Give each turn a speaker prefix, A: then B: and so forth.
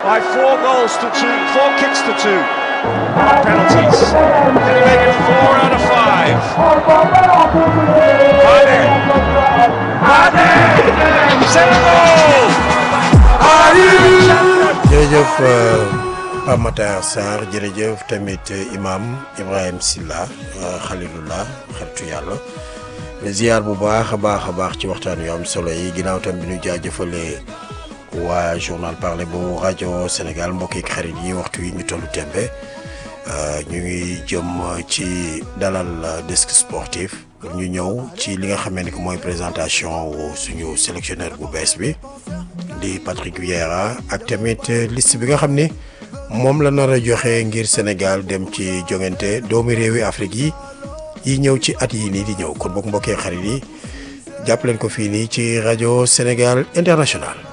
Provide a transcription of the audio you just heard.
A: by four goals to two, four kicks to two. Penalties. Can he make it four out of five? Mane. Mane. Senegal.
B: jërëjëf Pape Matar Sarr jërëjëf tamit imam Ibrahim Silla Khalilullah xaritu yàlla ziar bu baax a baax a baax ci waxtaan yu am solo yi ginnaaw tam bi ñu jaajëfalee waa journal parler bu rajo Sénégal mbokk yi xarit yi waxtu yi ñu tollu tembe ñu ngi jëm ci dalal desk sportif pour ñu ñëw ci li nga xamee ni que mooy présentation wu suñu sélectionneur bu bees bi di Patrick Vieira ak tamit liste bi nga xam ni moom la nar a joxe ngir Sénégal dem ci jongante doomi réewi Afrique yi yi ñëw ci at yi nii di ñëw kon bokk mbokkee xarit yi jàpp leen ko fii nii ci rajo Sénégal International